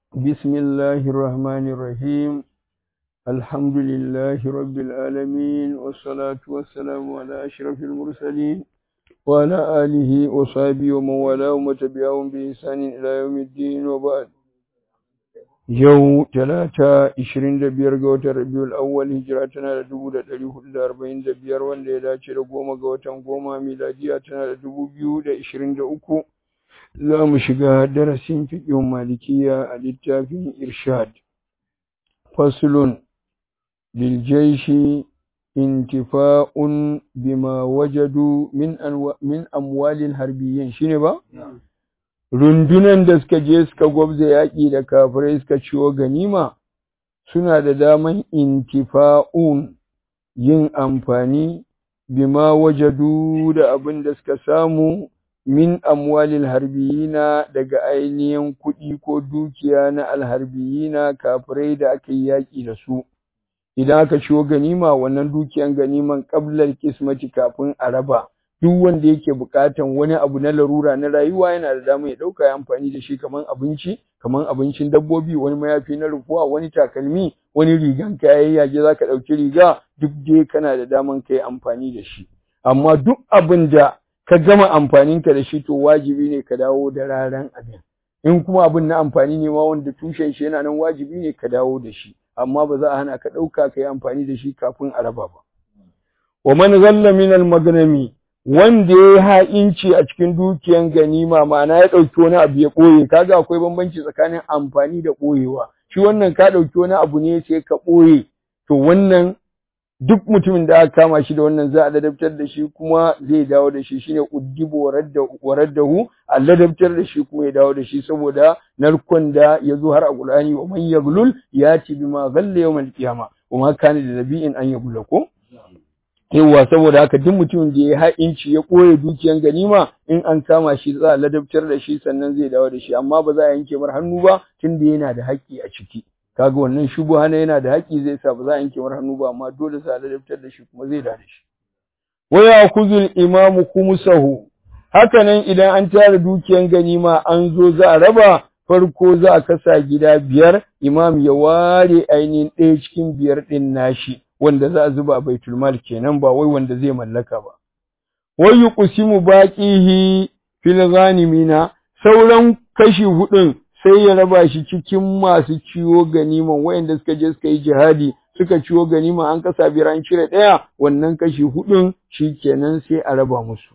بسم الله الرحمن الرحيم الحمد لله رب العالمين والصلاة والسلام على أشرف المرسلين وعلى آله وصحبه ومن والاه وتبعهم بإحسان إلى يوم الدين وبعد yau talata ishirin da biyar ga watan rabiul awwal hijira tana da dubu da ɗari hudu da arba'in da biyar wanda ya dace da goma ga watan goma miladiya tana da dubu biyu da ishirin da uku za mu shiga darasin fiƙin malikiya a littafin irshad faslun liljaishi intifa'un bima wajadu min min amwalil harbiyyin shine ba rundunan da suka je suka gwabza yaƙi da kafirai suka ciwo ganima suna da daman intifa'un yin amfani bima wajadu da abin da suka samu min amwalil harbiyina daga ainihin kuɗi ko dukiya na alharbiyina kafirai da aka yi yaƙi da su idan aka ciwo ganima wannan dukiyan ganiman ƙablar kismati kafin a raba duk wanda yake buƙatan wani abu na larura na rayuwa yana da dama ya ɗauka ya amfani da shi kaman abinci kaman abincin dabbobi wani mayafi na rufuwa wani takalmi wani rigan kayan yage za ka ɗauki riga duk dai kana da daman ka yi amfani da shi amma duk abin da ka gama amfaninka da shi to wajibi ne ka dawo da raran abin in kuma abin na amfani ne ma wanda tushen shi yana nan wajibi ne ka dawo da shi amma ba za a hana ka ɗauka ka yi amfani da shi kafin a raba ba wa man ghalla min al-maghnami wanda ya yi ha'inci a cikin dukiyan ganima ma'ana ya ɗauki wani abu ya ɓoye kaga akwai bambanci tsakanin amfani da ɓoyewa shi wannan ka ɗauki wani abu ne sai ka ɓoye to wannan duk mutumin da aka kama shi da wannan za a ladabtar da shi kuma zai dawo da shi shine uddibu warar da hu a ladabtar da shi kuma ya dawo da shi saboda narkon da ya zo har a Qur'ani wa man yaglul yati bima ghalla yawmal qiyama wa ma kana da nabi'in an yagula ko yawwa saboda haka duk mutumin da ya ha'inci ya koye dukiyan ganima in an kama shi za a ladabtar da shi sannan zai dawo da shi amma ba za a yanke mar hannu ba tunda yana da haƙƙi a ciki kaga wannan shubuha na yana da haƙƙi zai sa ba za a yanke mar hannu ba amma dole sa a ladabtar da shi kuma zai dawo da shi wa ya'khudhu imamu khumsahu haka nan idan an tara dukiyan ganima an zo za a raba farko za a kasa gida biyar imam ya ware ainihin ɗaya cikin biyar ɗin nashi wanda za a zuba a baitul mal kenan ba wai wanda zai mallaka ba wai yuqsimu baqihi fil ghanimina sauran kashi hudun sai ya raba shi cikin masu ciwo ganiman wayanda suka je suka yi jihadi suka ciwo ganima an kasa biyar an cire daya wannan kashi hudun shikenan sai a raba musu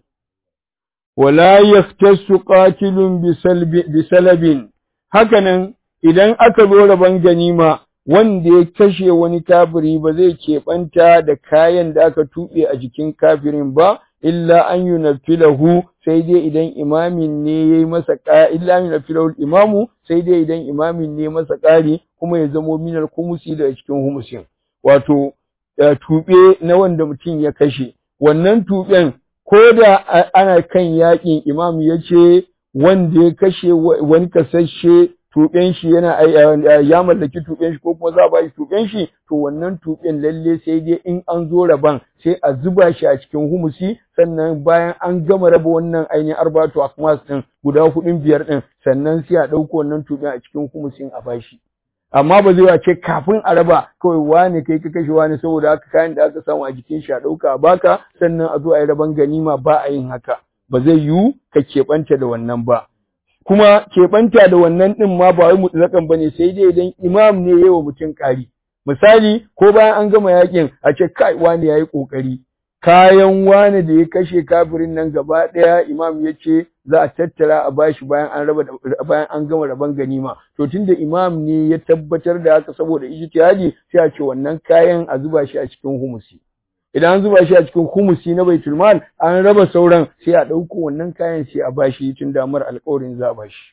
wala yaftasu qatilun bisalabin hakanan idan aka zo raban ganima wanda ya kashe wani kafiri ba zai keɓanta da kayan da aka tuɓe a jikin kafirin ba illa an yunaffilahu sai dai idan imamin ne yayi masa illa an yunaffilahu imamu sai dai idan imamin ne masa ƙari kuma ya zamo minal kumusi daga cikin humusin wato tuɓe na wanda mutum ya kashe wannan tuɓen ko da ana kan yaƙin imam ya ce wanda ya kashe wani kasashe tuɓen shi yana ya mallaki tuɓen shi ko kuma za a ba shi tuɓen shi to wannan tuɓen lalle sai dai in an zo raban sai a zuba shi a cikin humusi sannan bayan an gama raba wannan ainihin arbatu akmas din guda hudun biyar din sannan sai a ɗauko wannan tuɓen a cikin humusin a bashi amma ba zai ce kafin a raba kawai wane kai ka kashe wani saboda haka kayan da aka samu a jikin shi a ɗauka a baka sannan a zo a yi raban ganima ba a yin haka ba zai yiwu ka keɓanta da wannan ba kuma keɓanta da wannan ɗin ma ba wai mutlaƙan ba ne sai dai idan imam ne yawa mutum ƙari misali ko bayan an gama yakin a ce kai wani ya yi ƙoƙari kayan wani da ya kashe kafirin nan gaba ɗaya imam ya ce za a tattara a bashi bayan an raba bayan an gama raban ganima to tunda imam ne ya tabbatar da haka saboda ijtihadi sai a ce wannan kayan a zuba shi a cikin humusi idan an zuba shi a cikin humusi na baitul mal an raba sauran sai a ɗauko wannan kayan sai a bashi tun damar alƙawarin za a bashi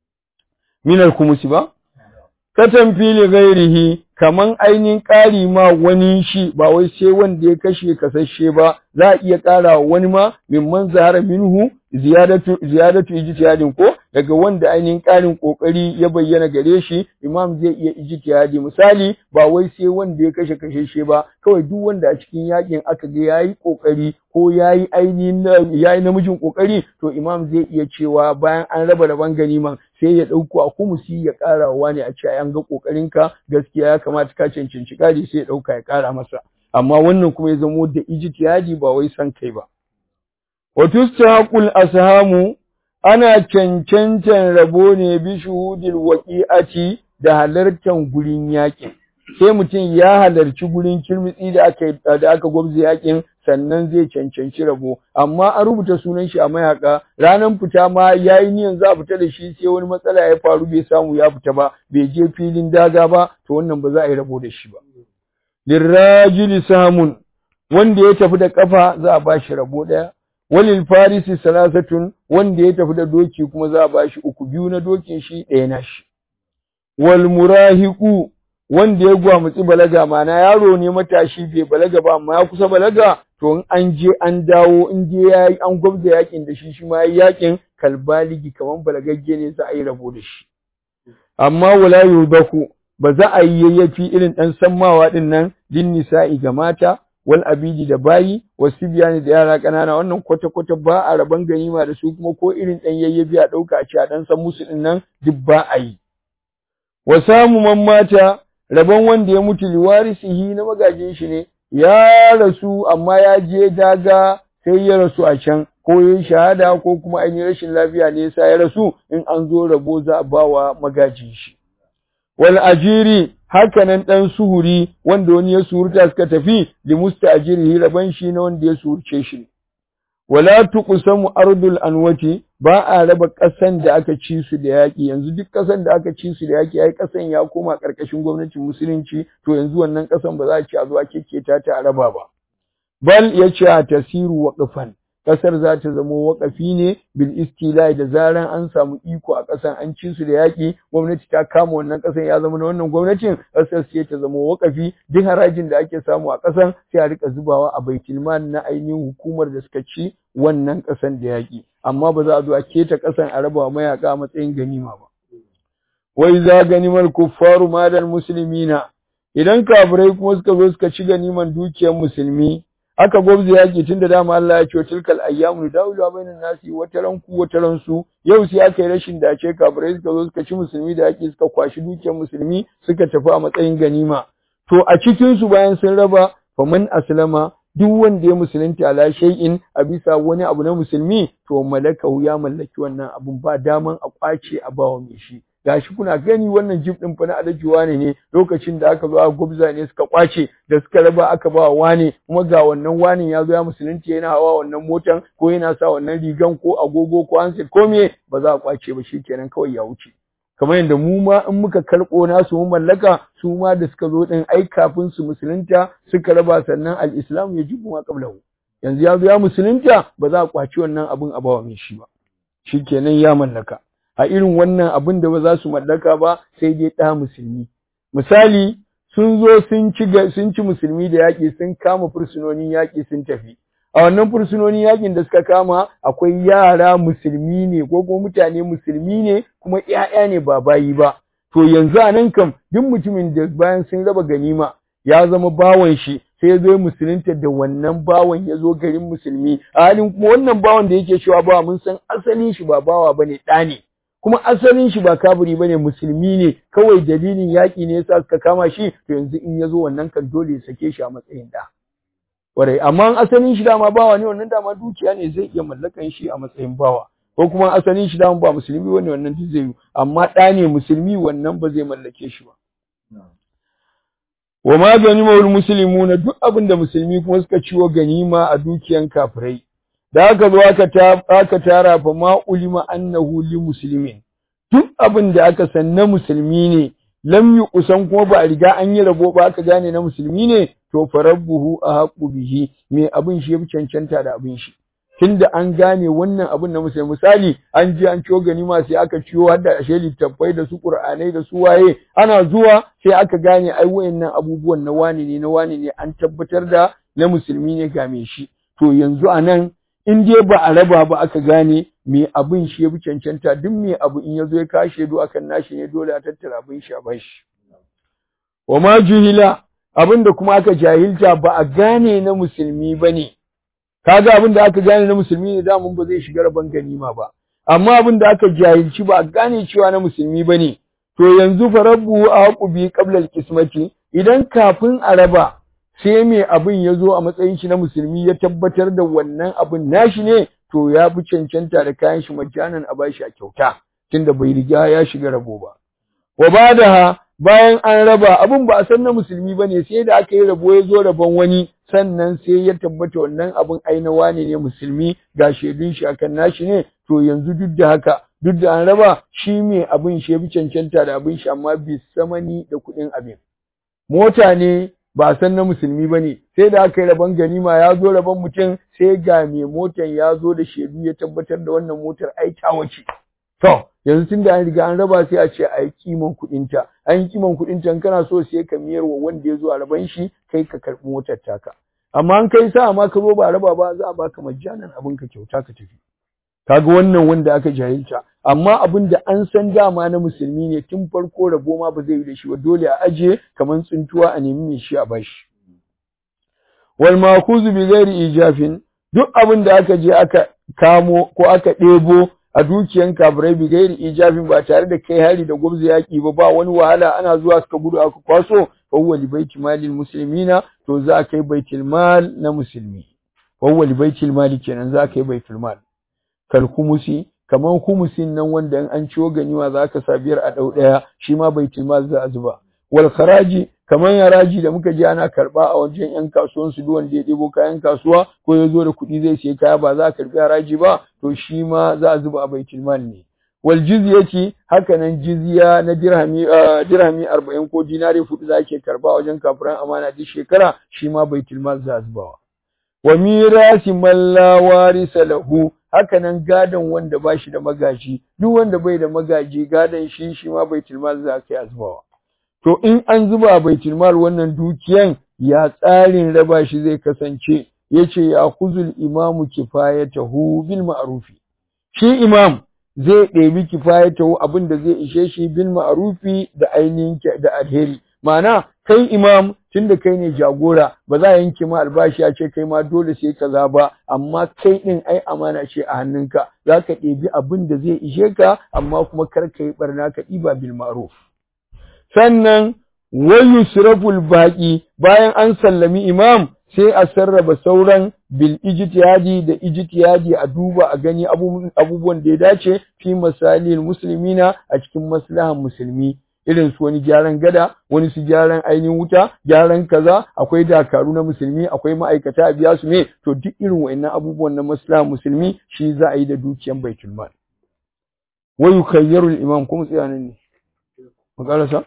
minal humusi ba katan fili gairihi kaman ainihin ƙari ma wani shi ba wai sai wanda ya kashe kasashe ba za a iya ƙara wani ma mimman zahara minhu ziyadatu ziyadatu ijtihadin ko daga wanda ainihin ƙarin ƙoƙari ya bayyana gare shi imam zai iya ijtihadi misali ba wai sai wanda ya kashe kashe shi ba kawai duk wanda a cikin yakin aka ga yayi ƙoƙari ko yayi ainihin yayi namijin ƙoƙari to imam zai iya cewa bayan an raba raban ganiman sai ya ɗauko a kumusi ya ƙara wa ne a ce an ga ƙoƙarinka gaskiya ya kamata ka cancanci ƙari sai ya ɗauka ya ƙara masa amma wannan kuma ya zamo da ijtihadi ba wai san kai ba wa tustaqul ashamu ana cancancan rabo ne bi shuhudil waqi'ati da halartar gurin yakin sai mutum ya halarci gurin kirmitsi da aka da aka gwabza yakin sannan zai cancanci rabo amma an rubuta sunan shi a mayaka ranar fita ma yayi niyan za a fita da shi sai wani matsala ya faru bai samu ya fita ba bai je filin daga ba to wannan ba za a yi rabo da shi ba lirrajili samun wanda ya tafi da kafa za a ba shi rabo daya walil farisi salasatun wanda ya tafi da doki kuma za a ba shi uku biyu na dokin shi ɗaya na shi wal murahiqu wanda ya gwamutsi balaga mana yaro ne matashi bai balaga ba amma ya kusa balaga to in an je an dawo in je yayi an gwabza yakin da shi shi ma yayi yakin kalbaligi kaman balagagge ne za a yi rabo da shi amma wala yubaku ba za a yi yayyafi irin dan sammawa din nan din nisa'i ga mata wal abidi da bayi wasu biyani da yara ƙanana wannan kwata-kwata ba a raban ganima da su kuma ko irin ɗan yayyafi a ɗauka a ce a ɗan san musu ɗin nan duk ba a yi. Wa samu man mata rabon wanda ya mutu liwarisihi na magajin shi ne ya rasu amma ya je daga sai ya rasu a can ko ya shahada ko kuma ainihin rashin lafiya ne yasa ya rasu in an zo rabo za a bawa magajin shi. Wal ajiri hakanan ɗan suhuri wanda wani ya surta suka tafi li musta'jirihi raban shi na wanda ya surce shi wala tuqsamu ardul anwati ba a raba ƙasan da aka ci su da yaƙi yanzu duk ƙasan da aka ci su da yaƙi ai ƙasan ya koma ƙarƙashin gwamnatin musulunci to yanzu wannan ƙasan ba za a ci a zo a kekketa ta a raba ba bal ya ce a tasiru waqfan ƙasar za ta zama waƙafi ne bil istilai da zaran an samu iko a ƙasan an ci su da yaƙi gwamnati ta kama wannan ƙasan ya zama na wannan gwamnatin ƙasar sai ta zama waƙafi duk harajin da ake samu a ƙasan sai a rika zubawa a baitulman na ainihin hukumar da suka ci wannan ƙasan da yaƙi amma ba za a zo a keta ƙasan a raba mayaƙa a matsayin ganima ba wai za ganimar kuffaru madal muslimina idan kafirai kuma suka zo suka ci ganiman dukiyar musulmi aka gwabza yaki tun da dama Allah ya ce tilkal ayyamu dawlu bainan nasi wata ran ku wata ran su yau sai aka yi rashin dace kafirai suka zo suka ci musulmi da yaki suka kwashi dukiyar musulmi suka tafi a matsayin ganima to a cikin su bayan sun raba faman aslama duk wanda ya musulunta ala shay'in a bisa wani abu na musulmi to malakahu ya mallaki wannan abun ba daman a kwace a bawa mai shi gashi kuna gani wannan jib din fa na alaji wane ne lokacin da aka zo a gubza ne suka kwace da suka raba aka ba wane kuma ga wannan wane ya zo ya musulunci yana hawa wannan motan ko yana sa wannan rigan ko agogo ko handset ko me ba za a kwace ba shikenan kawai ya wuce kamar yadda mu ma in muka karɓo nasu mu mallaka su ma da suka zo din ai kafin su musulunta suka raba sannan al-islam ya jibu ma qablahu yanzu ya zo ya musulunta ba za a kwaci wannan abin a bawa mai shi ba shikenan ya mallaka a irin wannan abin da ba za su mallaka ba sai dai ɗa musulmi. Misali, sun zo sun ci sun ci musulmi da yaƙi sun kama fursunonin yaƙi sun tafi. A wannan fursunonin yaƙin da suka kama akwai yara musulmi ne ko kuma mutane musulmi ne kuma ‘ya'ya ne ba bayi ba. To yanzu a nan kam duk mutumin da bayan sun raba ganima ya zama bawan shi sai ya zo musulunta da wannan bawan ya zo garin musulmi a halin kuma wannan bawan da yake cewa bawa mun san asalin shi ba bawa bane ɗa ne. kuma asalin shi ba kafiri bane musulmi ne kawai dalilin yaƙi ne yasa suka kama shi to yanzu in yazo wannan kan dole ya sake shi a matsayin da warai amma asalin shi dama bawa ne wannan dama dukiya ne zai iya mallakan shi a matsayin bawa ko kuma asalin shi dama ba musulmi bane wannan duk zai yi amma ɗa ne musulmi wannan ba zai mallake shi ba wa ma ganimul muslimuna duk abin da musulmi kuma suka ciwo ganima a dukiyan kafirai da aka zo aka tara fa ma ulima annahu li muslimin duk abin da aka san na musulmi ne lam yi kusan kuma ba a riga an yi rabo ba aka gane na musulmi ne to farabbuhu a haƙu bihi me abin shi ya fi cancanta da abin shi tunda an gane wannan abin na musulmi misali an je an ciwo ganima sai aka ciwo har da ashe littattafai da su qur'anai da su waye ana zuwa sai aka gane ai wayannan abubuwan na wani ne na wani ne an tabbatar da na musulmi ne ga me shi to yanzu anan in dai ba a raba ba aka gane me abin shi ya fi cancanta duk me abu in ya zo ya kashe do akan nashi ne dole a tattara abin shi a bashi wa ma juhila abin da kuma aka jahilta ba a gane na musulmi ba ne kaga abin da aka gane na musulmi ne da mun ba zai shiga rabon ganima ba amma abin da aka jahilci ba a gane cewa na musulmi ba ne to yanzu fa rabbu aqubi qabla al-qismati idan kafin a raba sai me abin ya zo a matsayin shi na musulmi ya tabbatar da wannan abin nashi ne to ya fi cancanta da kayan shi majanan a bashi a kyauta tunda bai riga ya shiga rabo ba wa badaha bayan an raba abin ba a san na musulmi ba ne sai da aka yi rabo ya zo rabon wani sannan sai ya tabbata wannan abin ainawa ne ne musulmi ga shaidun shi akan nashi ne to yanzu duk da haka duk da an raba shi me abin shi ya fi cancanta da abin shi amma bi samani da kuɗin abin mota ne ba san na musulmi ba ne sai da aka yi rabon ganima ya zo rabon mutum sai ga mai motan ya zo da shaidu ya tabbatar da wannan motar ai ta wace to yanzu tun da an riga an raba sai a ce a yi kiman kuɗinta an yi kiman kuɗinta in kana so sai ka miyar wa wanda ya zo a raban shi kai ka karɓi motar taka amma an kai sa amma ka zo ba raba ba za a baka majjanan abin ka kyauta ka tafi kaga wannan wanda aka jahilta amma abin da an san dama na musulmi ne tun farko rabo ma ba zai yi da shi ba dole a aje kamar tsuntuwa a nemi mai shi a bashi wal makuzu bi ghairi ijafin duk abin da aka je aka kamo ko aka ɗebo a dukiyan kafirai bi gairi ijabin ba tare da kai hari da gwamza yaki ba ba wani wahala ana zuwa suka gudu aka kwaso fa huwa li baiti malil muslimina to za a kai baitul mal na musulmi fa huwa li baitul mal kenan za a kai baitul mal kal kumusi kaman kumusin nan wanda in an ciwo ganima za ka sa biyar a dau daya shi ma baitul mal za a zuba wal kharaji kaman haraji da muka ji ana karba a wajen yan kasuwan su duk wanda ya ɗebo kayan kasuwa ko ya zo da kuɗi zai siya kaya ba za a karbi haraji ba to shi ma za a zuba a baitul mal ne wal jizyati haka nan jizya na dirhami dirhami 40 ko dinari hudu za ke karba a wajen kafiran amana duk shekara shi ma baitul mal za a zubawa wa mirasi man la warisa lahu haka nan gadon wanda ba shi da magaji duk wanda bai da magaji gadon shi shi ma baitul mal za kai a zubawa to in an zuba baitul mal wannan dukiyan ya tsarin raba shi zai kasance yace ya kuzul imamu kifayatahu bil ma'rufi shi imam zai ɗebi kifayatahu abin da zai ishe shi bil ma'rufi da ainihin da alheri ma'ana kai imam tunda kai ne jagora ba za a yanke ma albashi a ce kai ma dole sai kaza ba amma kai din ai amana ce a hannunka za ka ɗebi abin da zai ishe ka amma kuma kar ka yi barna ka ɗiba bil ma'ruf sannan wayu siraful baqi bayan an sallami imam sai a sarraba sauran bil ijtihadi da ijtihadi a duba a gani abubuwan da ya dace fi masalil muslimina a cikin maslahan musulmi irin su wani gyaran gada wani su gyaran ainihin wuta gyaran kaza akwai dakaru na musulmi akwai ma'aikata a biya su ne to duk irin wa'annan abubuwan na maslahan musulmi shi za a yi da dukiyan baitul mal wa yukayyaru al-imam kuma tsayanin ne makarasa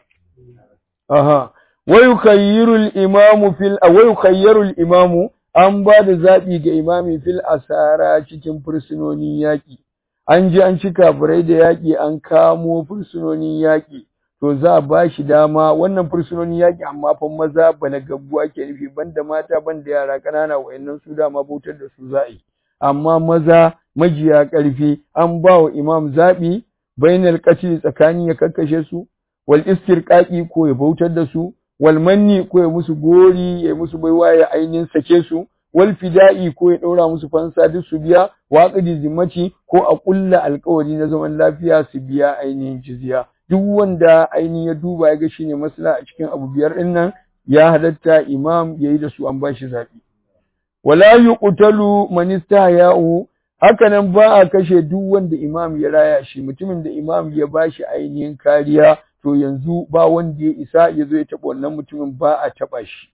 aha wa yukayyiru al-imam fil wa yukayyaru al-imam an ba da zabi ga imami fil asara cikin fursunonin yaki an ji an ci kafirai da yaki an kamo fursunonin yaki to za a ba shi dama wannan fursunonin yaƙi amma fa maza balagaggu ake nufi banda mata banda yara ƙanana wa'annan su dama bautar da su za a yi amma maza majiya ƙarfi an ba wa imam zaɓi bainal qatl tsakani ya kakkashe su wal istirqaqi ko ya bautar da su wal manni ko ya musu gori ya musu baiwa ya ainihin sake su wal fida'i ko ya ɗaura musu fansa duk su biya waƙidi zimmaci ko a ƙulla alƙawari na zaman lafiya su biya ainihin jizya duk wanda ainihin ya duba ya ga shine masala a cikin abu biyar din nan ya halatta imam yayi da su an bashi zabi wala yuqtalu man istahya'u haka nan ba a kashe duk wanda imam ya raya shi mutumin da imam ya bashi ainihin kariya to yanzu ba wanda ya isa ya zo ya taɓa wannan mutumin ba a taɓa shi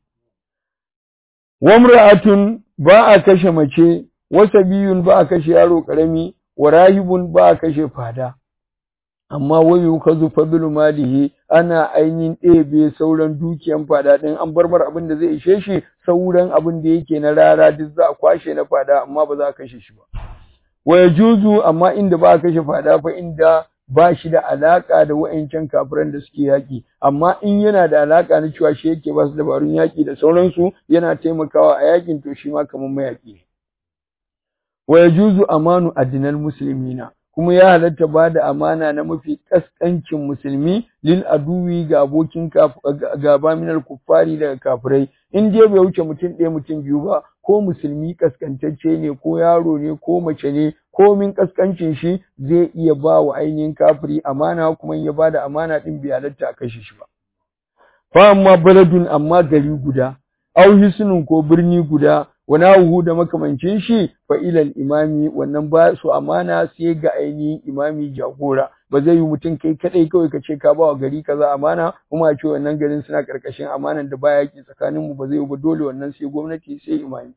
wamra'atun ba a kashe mace wasabiyun ba a kashe yaro karami wa rahibun ba a kashe fada amma wayu kazu fadlu malihi ana ainihin ɗebe sauran dukiyan fada ɗin an bar mar abin da zai ishe shi sauran abin da yake na rara duk za a kwashe na fada amma ba za a kashe shi ba wa yajuzu amma inda ba a kashe fada fa inda ba shi da alaka da wa'ancan kafiran da suke yaki amma in yana da alaka na cewa shi yake ba su dabarun yaki da sauransu yana taimakawa a yakin to shi ma kamar mayaki ne wa yajuzu amanu adinal muslimina kuma ya halatta ba da amana na mafi kaskancin musulmi lil aduwi ga abokin gaba minal kuffari daga kafirai in dai bai wuce mutum ɗaya mutum biyu ba ko musulmi kaskantacce ne ko yaro ne ko mace ne ko min kaskancin shi zai iya ba wa ainihin kafiri amana kuma ya ba da amana ɗin bai halatta a kashe shi ba fa amma baladun amma gari guda au hisnun ko birni guda wani huhu da makamancin shi fa ilal imami wannan ba su amana sai ga ainihin imami jagora ba zai yi mutum kai kadai kawai ka ce ka ba wa gari kaza amana kuma a ce wannan garin suna karkashin amanan da baya ki tsakanin mu ba zai yi ba dole wannan sai gwamnati sai imami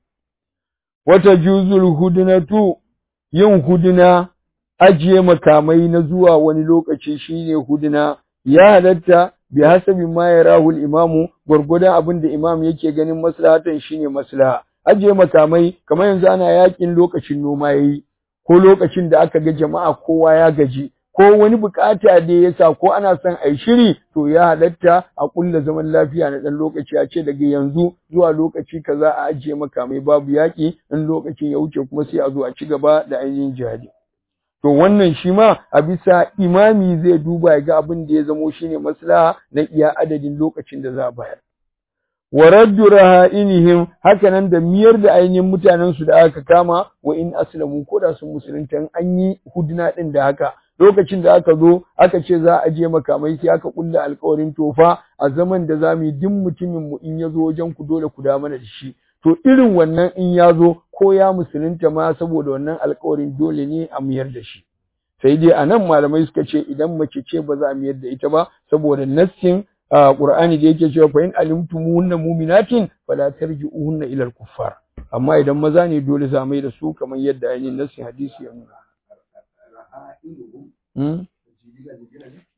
wata juzul hudunatu yin huduna ajiye makamai na zuwa wani lokaci shine huduna ya halatta bi hasabi ma yarahu al-imamu gurgudan abin da imam yake ganin maslahatan shine maslaha ajiye makamai kamar yanzu ana yakin lokacin noma yayi ko lokacin da aka ga jama'a kowa ya gaji ko wani bukata da ya sa ko ana son a shiri to ya halatta a kulla zaman lafiya na dan lokaci a ce daga yanzu zuwa lokaci kaza a ajiye makamai babu yaki in lokacin ya wuce kuma sai a zo a ci gaba da ainihin jihadi to wannan shi ma a bisa imami zai duba ya ga abin da ya zamo shine maslaha na iya adadin lokacin da za a bayar wa raddu raha'inihim hakanan da miyar da ainihin mutanen su da aka kama wa in aslamu ko da sun musulunta an yi huduna din da haka lokacin da aka zo aka ce za a je makamai sai aka kulla alƙawarin tofa a zaman da za mu yi duk mutumin mu in ya zo wajen ku dole ku da mana da shi to irin wannan in ya zo ko ya musulunta ma saboda wannan alƙawarin dole ne a miyar da shi sai dai anan malamai suka ce idan mace ce ba za a miyar da ita ba saboda nassin Qur'ani da yake cewa fa in alimtumuhunna mu'minatin fala tarji'uhunna ila al-kuffar amma idan maza ne dole za mai da su kamar yadda ainihin nassin hadisi ya nuna